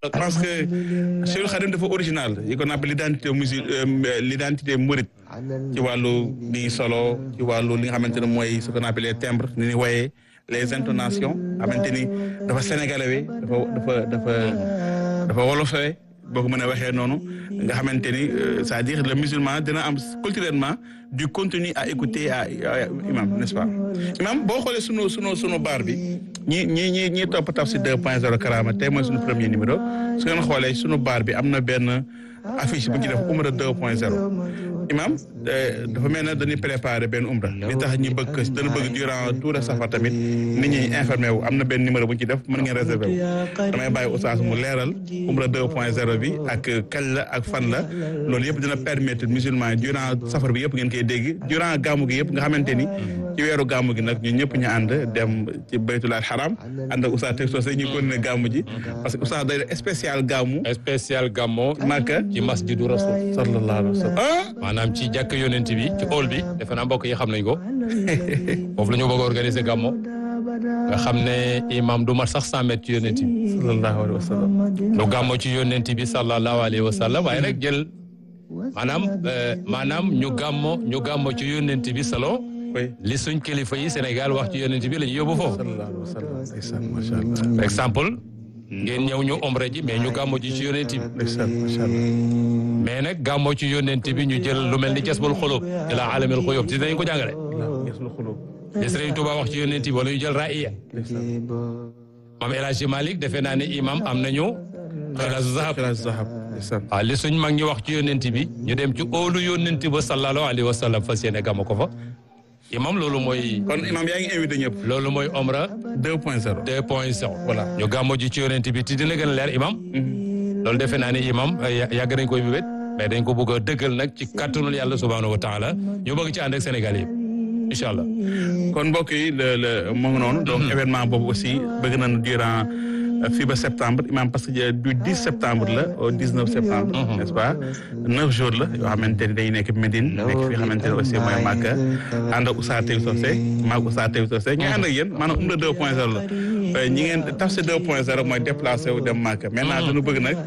je pense que Cheikh Khadim dafa original yi qu'on appelle l'identité musul l'identité mouride ci wàllu li solo ci wàllu li nga xamante ne mooy ce qu'on appelle les timbres ni ni woyee les intonations xamante ni dafa sénégalais dafa dafa dafa dafa wolofee boo ko mën a waxee noonu nga xamante ni c'est-à-dire le musulman dina am culturellement du contenu à écouter à imam n'est-ce pas imam boo xoolee sunu sunu sunu baar bi ñi ñi ñi ñi topp Tafsir 2 point 0 Karama tey mooy sunu premier numéro su ngeen xoolee sunu baar bi am na benn affiche bu ñu ci def umra 2 point 0 imam dafa mel ne dañuy préparer benn umra li tax ñu bëgg dana bëgg durant tout le safar tamit nit ñi informé wu am na benn numéro bu ñu ci def mën ngeen réserver wu damay bàyyi oustaz mu leeral umra 2 point 0 bi ak kañ la ak fan la loolu yëpp dina permettre musulman yi durant safar bi yëpp ngeen koy dégg durant gàmmu gi yëpp nga xamante ni ci weeru gàmmu gi nag ñun ñëpp ñu ànd dem ci baytul haram ànd ak oustaz teg soosé ñu continuer gàmmu ji parce que oustaz day def spécial gàmmu spécial gàmmo Makka ci masjidu rasul sallallahu alayhi wa sallam maanaam ci jàkk yonent bi ci hall bi defe naa mbokk yi xam nañ ko foofu la ñu bëgg a organiser gàmmo nga xam ne imam du mat sax cent mètres ci yonent bi sallallahu alayhi wa sallam lu gàmmo ci yonent bi sallallahu alayhi wa sallam waaye nag jël maanaam maanaam ñu gàmmo ñu gàmmo ci yonent bi salo oui li suñ kilifa yi Sénégal wax ci yonent bi la ñu yóbbu foofu sallallahu alayhi wa sallam ndeysaan macha allah par exemple ngeen ñëw ñu omre ji mais ñu gàmmo ji ci yonent bi ndeysaan macha allah mais nag gàmmo ci yonent bi ñu jël lu mel ni jasbul xulub ila alamil xuyub ci dinañ ko jàngale yeesul xulub li Sëriñ Tuubaa wax ci yonent bi wala ñu jël ra'iya maam El Hadji Malick defe naa ne imam am nañu xilaasu zahab xilaas zahab ndeysaan waaw li suñ mag ñi wax ci yonent bi ñu dem ci óolu yonent ba sallallahu alayhi wa sallam fas yéene gàmmo ko fa imam loolu mooy kon imam yaa ngi invité ñëpp loolu mooy omra 2 point 0 deux point zéro Voilà. ñu gàmmo ji ci yonent bi te dina gën a leer imam loolu defe naa ne imam ya- yàgg nañ koy bibét mais dañ ko bëgg a dëggal nag ci kàttanul yàlla subhanahu wa taala ñu bëgg ci ànd ak Sénégal yëpp incha allah kon mbokk yi le le mu ngi noonu donc événement boobu aussi bëgg nañu durant fii ba septembre imam parce que du 10 septembre la au 19 septembre n'est-ce pas neuf jours la yoo xamante ni dañuy nekk Médine nekk fi xamante ne aussi mooy Màkka ànd ak Oustaz Taïb Socé maag Oustaz Taïb Socé ñu ànd ak yéen maanaam umra 2 point 0 la ñi ngeen Tafsir 2 point 0 mooy déplacé wu dem Màkka maintenant dañu bëgg nag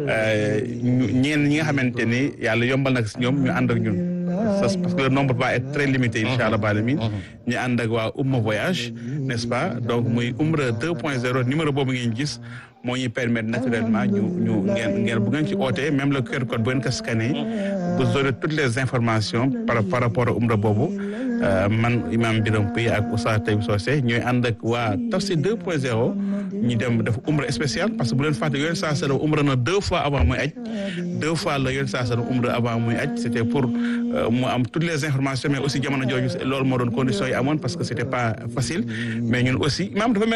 ñu ñeen ñi nga xamante ni yàlla yombal nag si ñoom ñu ànd ak ñun parce que le nombre va être très limité incha allah alamin ñu ànd ak waa Umma voyage n'est-ce pas donc muy Umra 2.0 numéro boobu ngeen gis moo ñuy permettre naturellement ñu ñu ngeen ngeen bu ngeen ci ootee même le QR code bu ngeen ko scanné vous aurez toutes les informations par par rapport ak Umra boobu man imam Biram Pouy ak Oustaz Taïb Socé ñooy ànd ak waa Tafsir 2.0 ñu dem def Umra spécial parce que bu leen fàtte yoon saa sala Umra na deux fois avant muy aj deux fois la yoon saa sala Umra avant muy aj c'était pour mu am toutes les informations mais aussi jamono jooju loolu moo doon conditions yi amoon parce que c'était pas facile mais ñun aussi imam dafa mel